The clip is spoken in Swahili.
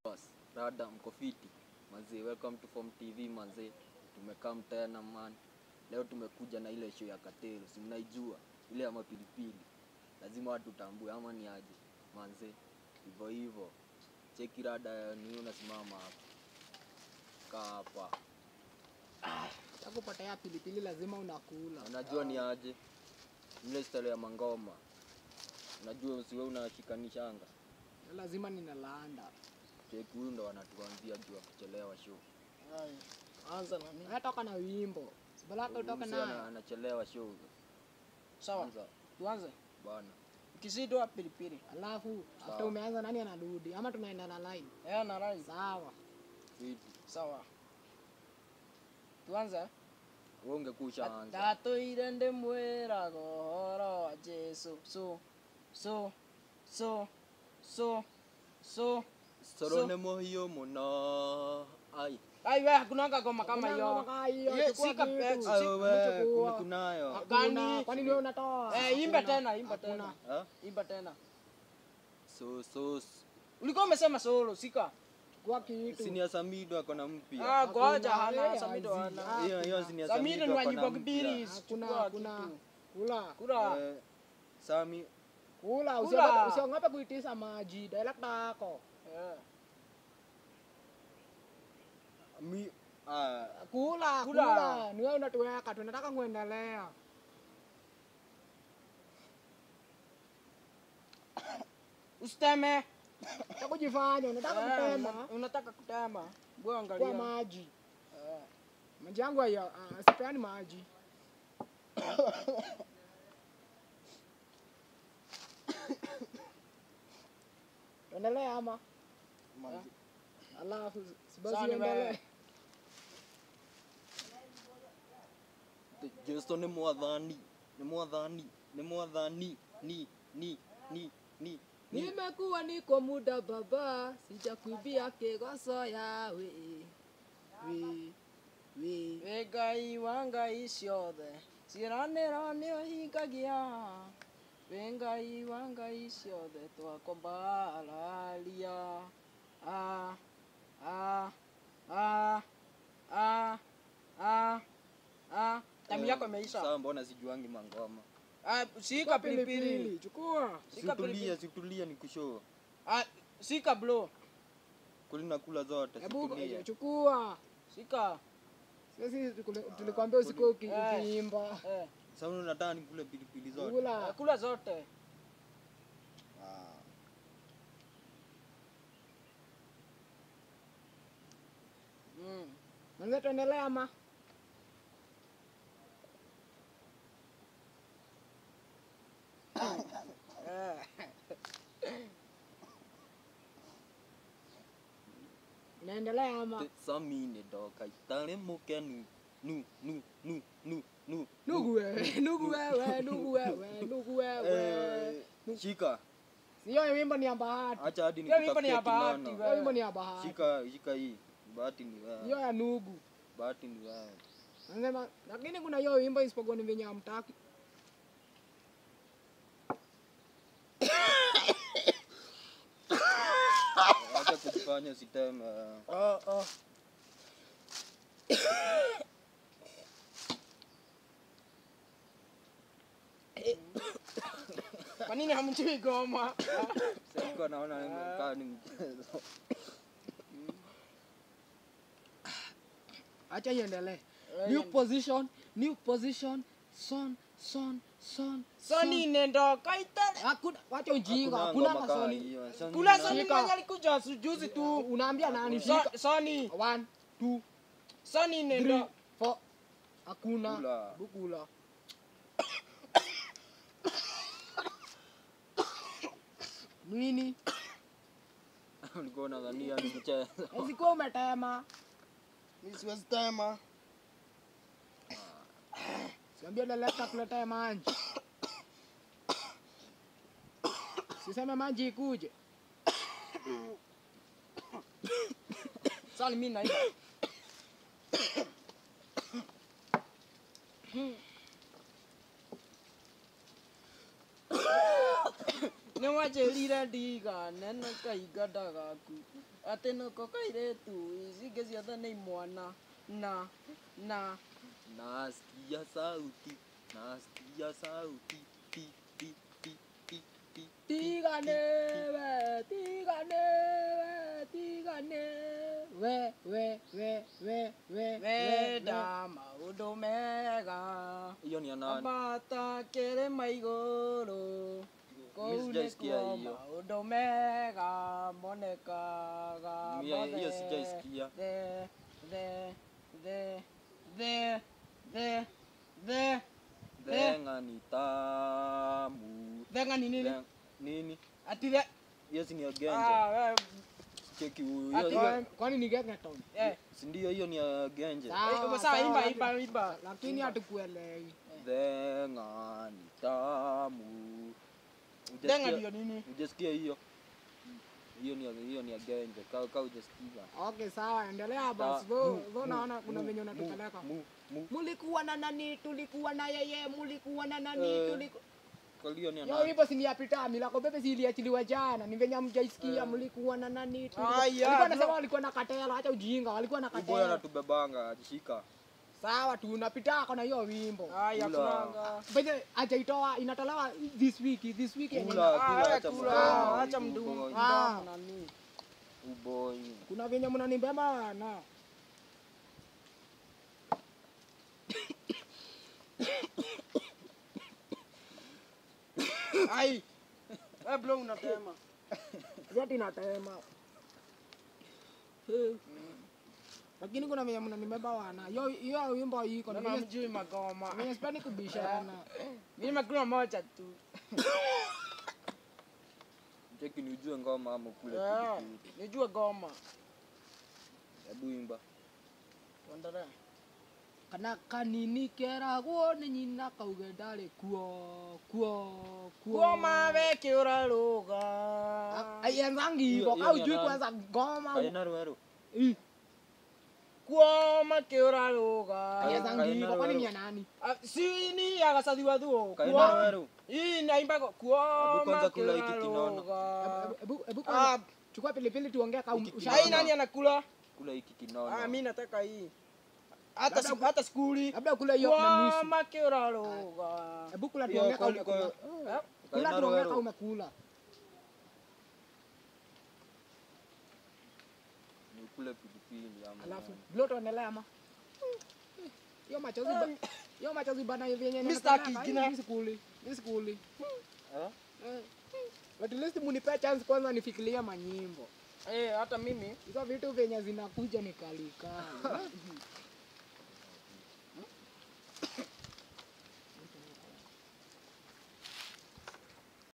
Rada mko fiti manze, welcome to Form TV manze, tumekaa tena man. Leo tumekuja na ile show ya Katelo, si mnaijua ile ya mapilipili, lazima watu tambue, ama ni aje manze? Hivyo hivyo, cheki rada, ni unasimama hapa, kaa hapa, Takupotea pilipili lazima unakula. unajua ni aje ile style ya mangoma, unajua usiwe unashikanishanga. Lazima ninalanda. Cheki, huyu ndo wanatuambia juu ya kuchelewa show. Anza na mimi. Wewe toka na wimbo. Sibalaka utoka Msee ana- nayo. anachelewa show. Sawa, Anza tuanze. bwana. Ukizidwa pilipili. Alafu Sawa. hata umeanza nani anarudi ama tunaenda na line? Eh, na rai. Sawa. Fiti. Sawa. Tuanze. Wewe ungekuwa ushaanza. Ndatũire ndĩmwĩraga ũhoro wa Jesũ. So, so, so, so, so. Soro So- nĩ mũhiũ mũno. Ai. Ai we hakuna kagoma kama Kuna hiyo. kama hiyo, Ye, chukua sika kitu. pegs. Ai Si- wewe, Chukua. kuna kunayo. Gani? Hakuna. Kwani wewe unatoa? Eh, imba Hakuna. tena, imba Hakuna. tena. Ha? Imba tena. So so Ulikuwa umesema solo, sika? Chukua kitu. Sinia Samido ako na mpya. Ah, ngoja Hakuna, hana eh, Samido hazi. hana. Hiyo hiyo Sinia Samido Samido ni ako na wajibu kibiri. mpya. Hakuna, Chukua hakuna. kitu. Kula. Kura. Eh, Sami Kula, Kula. usiogope usiogope kuitisa maji. Dialect yako. Eh. mi ah Kula, Kula. kula. Ni wewe unatuweka, tunataka kuendelea. Usiteme. Unataka kujifanya, unataka Eh, kutema una- Unataka kutema. Bwana kwa angalia. maji. Eh. Maji yangu haya, ah, sipeani maji. Tuendelee ama? Alafu si basi Sawa, ni uendelee. wewe. Jesu nĩ mwathani nĩ mwathani nĩ mwathani ni ni ni ni ni Nimekuwa niko muda baba, sijakuibia kegoso yawe. We, we. wĩ ngai wa ngai ciothe ciĩranĩro nĩ ũhingagia wĩ ngai wa ngai ciothe twakombararia a a a a a a tamu yako imeisha Sasa mbona sijuangi mangoma Ah, shika pilipili Pilipili, chukua. shika situlia pilipili situlia ni kushoo Ah, shika blo kulina kula zote Hebu situlia chukua. shika Sisi tukule- tulikwambia usikuwe uki- Eh. ukiimba. eh, sasa unataka nikule pilipili zote Kula. kula zote Ah. mm. Manze tuendelee ama? eh. Naendelea ama? samine ndoka itare mukenu nu nu nu nu nu Nugu wewe, nugu wewe, nugu wewe, nugu wewe. Eh, shika Hiyo wimbo ni ya bahati. acha hadi Hiyo wimbo ni ya nikutafutie bahati, kinono. wewe. Hiyo wimbo ni ya bahati. shika shika hii bahati ni Hiyo wewe ya nugu. bahati ni wewe Nasema lakini kuna hiyo wimbo isipokuwa ni venye hamtaki. acha kujifanya siteme oh, oh. kwa nini hamjui goma sikuwa naona kaa ni mchezo Acha iendelee. Eh, New iende- position, new position. Son, son, son. soni nendo kaitale Hakuna wacha ujinga, Hakuna hakuna ngoma kaa kasoni. hiyo. Sasa kula nina- soni Shika. mwenye alikuja juzi tu Unaambia nani So- shika? soni One, two, soni three, nendo four. Hakuna. Kula. Bukula. Nini? ulikuwa unadhania ni mchezo Usikuwa umetema. mimi siwezi tema Siambia leleka kuletea maji. Siseme maji ikuje. soni mimi naimba ni anjĩrire ndigane na kahinga ndagaku atĩ nĩko kairĩtu ici ingĩ ciothe nĩ imwana na na nasikia sauti nasikia sauti ti ti ti ti ti tigane we tigane we tigane we we we we we wenda maũndũ mega hiyo ni ya nani ambata kĩrĩma igũrũ kũu Mimi sijaisikia nĩkuo hiyo. maũndũ mega monekaga Mimi hiyo mothe. sijaisikia the the the the the the Thenga ni tamu thenga ni nini Thenga- nini ati the hiyo si ni ya genje ah we cheki huyu Ati- hiyo Kwani- kwani ni Gengeton? eh si ndio hiyo ni ya genje Sawa, sawa imba sawa, imba imba lakini hatukuelewi Thenga ni tamu thenga Hujasikia- ndio nini hujasikia hiyo hiyo ni ya- hiyo ni ya genje ka ka hujasikia okay sawa endelea basi Sa- Vo- mu- vo mu- naona kuna mu- venye mu- unatupeleka mu- mu- mulikuwa na nani tulikuwa na yeye mulikuwa na nani Eh, tuliku Kalio ni ya yo nani? hivyo si ni ya pita milako pepe si iliachiliwa jana ni venye mjaisikia mulikuwa na nani tulikuwa- Aya, walikuwa nasema bro. walikuwa na katela acha ujinga walikuwa na Huyu boy katela anatubebanga ajishika sawa tunapitako na hiyo wimbo haya Kula. kunanga Benye ajaitoa inatolewa this week this week yenye Kula. Ah, kula, we acha kula, mdomo, acha huyu mdomo boy. Ah. mdomo nani uboy kuna venye mnanibeba na ai we bro unatema zati natema lakini kuna venye mnanibeba wana hiyo hiyo wimbo iko na Mbona venye mjui magoma venye sipendi kubishana mimi nimekula moja tu cheki ni ujue ngoma ama kule Eh, pilipili. nijue goma hebu imba tuendelee kana kanini keragwo nĩ nyina kauge ndarĩ kuo kuo kuoma weke ũrarũga aienzangi Hiyo- hivo hiyo au ni ya jui nani? kwanza ngoma kaina rweru Ih, kuoma ke ũrarũga aienzangi Kaina hivo kwani Rweru. ni ya nani Ah, si ni agacathi thuo kaina rweru hii naimbago Hebu kuoma kwanza ke kula hiki kinono. ũrarũga Ebu- ebu Ah, kwanza chukua pilipili tuongee ka Hiki usha- ai nani anakula kula hiki ah kinono mimi nataka hii hata Labda si- hata skuli labda kule hiyo na nusu kuoma ke ũrarũga hebu kula Hiyo tuongee ka kwa- umekula kwa- Eh, kula kaina tuongee ka rweru umekula ni kule pilipili ama alafu nani. bilo tuendelea ama hiyo machozi ba- hiyo machozi bana vyenye Mr. ninataka, Kigina. hii sikuli hii sikuli Eh? Eh. at least munipe chance kwanza nifikirie manyimbo eh hata mimi hizo vitu vyenye zinakuja ni kalikali